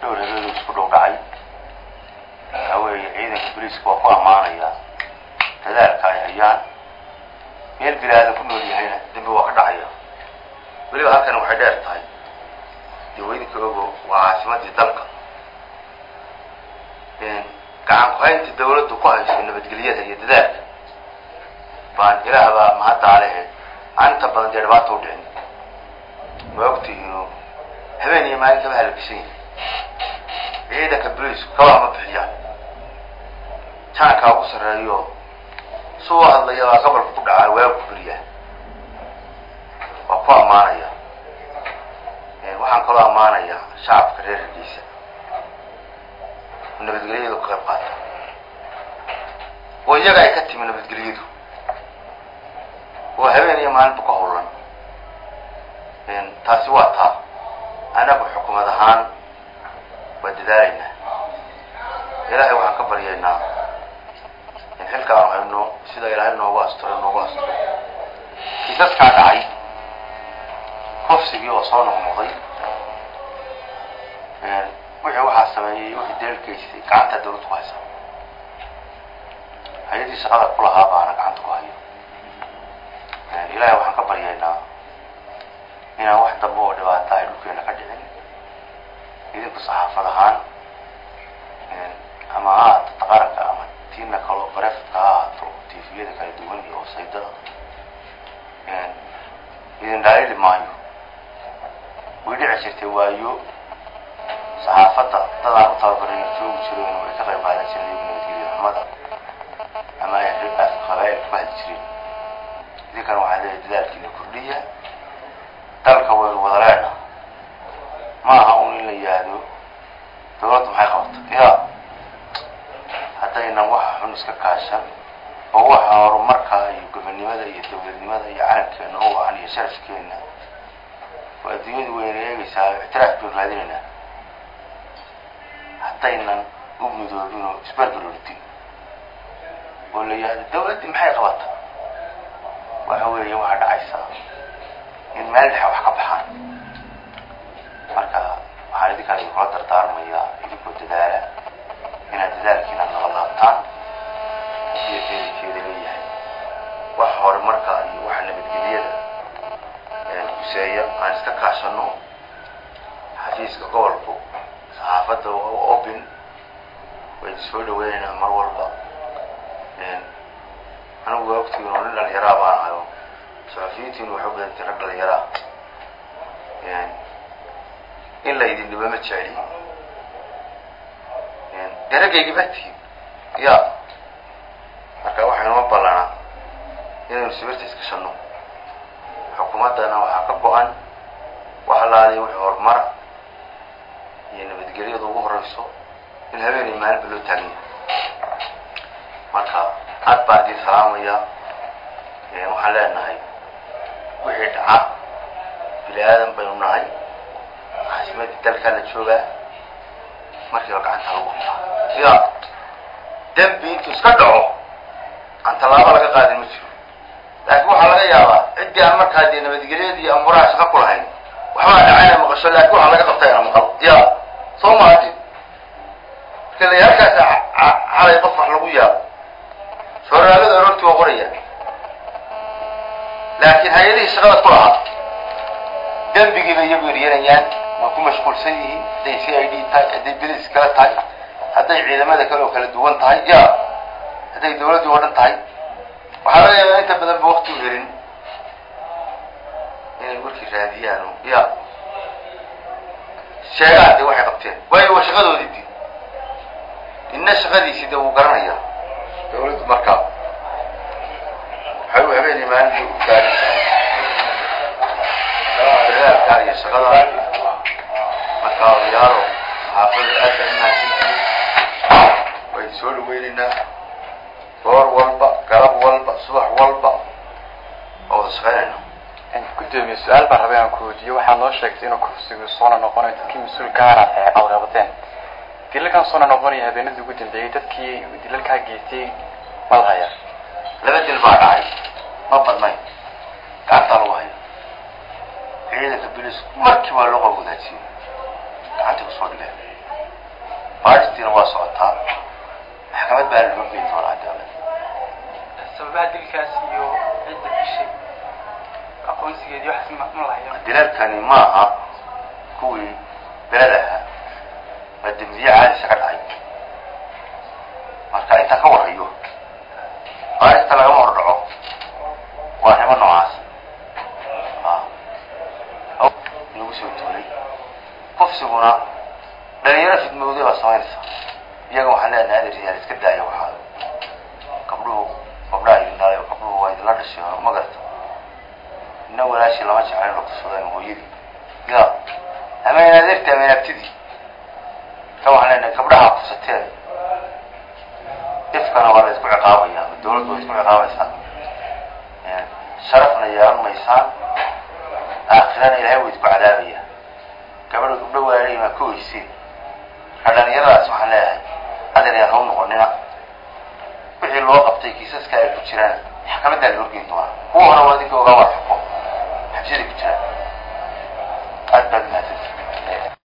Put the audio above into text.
dhowr habeenuu isku dhow dhacay waxaa weeye ciidanka boliiska waa ku ammaanaya dadaalka ay hayaan meel bilaadan ku nool yahayna dembi waa ka dhacaya weliba halkan waxay dheer tahay dee weydinka ogo waa caasimadii dalka gacan ku-haynta dawladdu ku hayso nabadgelyada iyo dadaalka baan ilaahbaa mahaddaa lehe maalinta badan dee dhibaata u dhicin waa ogtihiino habeen iyo maalin kaba halagsan yahi ciidanka boliisku kabaa ma bixiyaan jaankaa ugu sarreeyo suu hadlaya baa gobolka ku dhacaa waagu ku beriyaa waa ku ammaanaya waxaan kaloo ammaanaya shacabka reer hargeysa oo nabadgelyadu ka qayb qaata oo iyaga ay ka timi nabadgelyadu oo habeen iyo maalinba ka howlan taasi waa taa anagu xukumad ahaan waa dadaalaynaa ilaahay waxaan ka baryaynaa in xilka aan hayno sida ilaahay noogu asturo noogu asturo kiisaskaa dhacay kofsigii oo soo noqnoqday wixii waxaa sameeyey wixii deelkaystay gacanta dawladda ku haysa hay-adii shaqada ku lahaa baana gacanta ku hayo ilaahay waxaan ka baryaynaa inaan wax dambe oo dhibaata ay dhulkeena ka dhicin idinku saxaafad ahaan ama ha ahaato taqaranka ama tiina kaloo barefadka ha ahaato tifiyada kala duwan iyo wasaydada idin dhaalili maayo way dhici jirtay waayo saxaafadda dadaan u tababaray joogi jireen oo ay ka qayb qaadan jireen nabadgelya xumada ama ay afka qabaa'ilka ku hadli jireen idinkana waxaa leeyahay dadaalkiina kordhiya dalka waynu wada leena ma aha un in la yihahdo dawladda maxay qabta ya haddaynan waxa xun iska kaashan oo waxa horumarka iyo gobonnimada iyo dawladnimada iyo calankeena oo wacan iyo sharafkeena oo adduunyadu wayna eegaysaa ictiraaf baynu raadinaynaa haddaynan u midoobin oo isbarbaroortin oo la yihahdo dawladdii maxay qabata waxa weeye waxaa dhacaysaa in meel dhexe wax ka baxaan marka waxaan idinkaan idinkula dardaarmayaa idinkoo dadaala inaad dadaalkiina naba laabtaan iyo keedikeeda leeyahay wax horumarka iyo waxa nabadgelyada huseeya aan iska kaashano xafiiska gobolku saxaafadda open waynu soo dhaweynaynaa mar walba anigu waa ogtiin oo nin dhalinyaraa baan ahayo saxafiyiintiinu waxay u badantay rag dhalinyaraa in la idin dhibo ma jecli dee raggaygi baa tihin ya marka waxaynuma ballanaa inaynu sibirta iskashano xukuumaddana waxaa ka go-an wax alaaliya wixii horumara iyo nabadgelyada ugu horeyso in habeenay maalinba loo taagan yahay marka aad baan idin salaamaya waxaan leenahay wixii dhaca bini aadan baynu nahay caasimadii dalkaa la joogaa markiiba gacanta lagu qabtaa ya dembi intuu iska dhaco aan tallaabo laga qaadin ma jiro laakiin waxaa laga yaabaa ciddii aan markaa dee nabadgelyadii amuraha shaqa ku lahayn waxbaa dhacayna maqasho laakiin waxaa laga qabtay ana maqal ya soo maati marka la halkaas calay qof wax lagu yaabo sooraalada aroortii waa qoraya laakiin hay-adihii shaqada ku lahaa dembigii bay iyagu eryanayaan way ku mashquulsan yihiin hadday c i d tahay hadday bilis kale tahay hadday ciidamada kale oo kala duwan tahay ya hadday dawladdii oo dhan tahay waxaa laga yaabaa inta badan ba wakti u helin inay warkii raadiyaan ya sheegaan de waxay qabteen waayo waa shaqadoodii di inna shaqadiisii de wuu garanaya dawladdu markaa waxay u habeenay maalinta u taagan tahay dadaalkaa iyo shaqada markaa odayaalo saxaafada aad baa umahadsantihiin way soo dhaweynaynaa goor walba galab walba subax walba waa wada shaqeynayna gudoomiye su-aal baan rabay aan ku weydiiyo waxaad noo sheegtay inuu kufsigu soona noqonayo dadkii mas-uul gaara ee aad qabateen dilalkan soona noqonaya habeenadii ugu dambeeyey dadkii dilalkaa geystay ma la haya laba dil baa dhacay ma badnayn gacantaa lagu haya ciidanka bilis markii waa loo qab wadaajiyey gacantay kusoo dhigeen baaristiina waa socotaa maxkamad baana loo geyn doonaa dawlad sababaha dilkaas iyo cidda dishay aqoonsigeedii waxaas ma ma lahayo dilalkani ma aha kuwii beled ahaa waa dembiye caadisa ka dhacay marka intaan ka warhayo baarista lagama hor dhaco waa arrimo noocaas nagu soo tuulay kufsiguna dhalinyaro fidmowday baa samaynaysa iyaga waxaan leenahay adeeryaal iska daaya waxaa gabdhuhu gabdhaha idin dhalay oo gabdhuhu waa idinla dhashay ma garata ina walaashii lama jecla in la kufsado ama hooyadii ya ama in adeerti ama in abtidii ka waxaan leenahay gabdhaha kufsateen ifkana waa la isku ciqaabaya dawladdu way isku ciqaabaysaa sharafna yeelan maysaan aakhirana ilahay way isku cadaabaya gabadha gabdho waalay maa ka weysiin marka dhalinyaradaas waxaan leeyahay adeer yaan hau noqonina wixii loo qabtay kiisaska ay ku jiraan maxkamadaa la horgeyn doonaa kuwa hore waa idinka ogaa waa xuko xabsiday ku jiraan aad baad mahadsan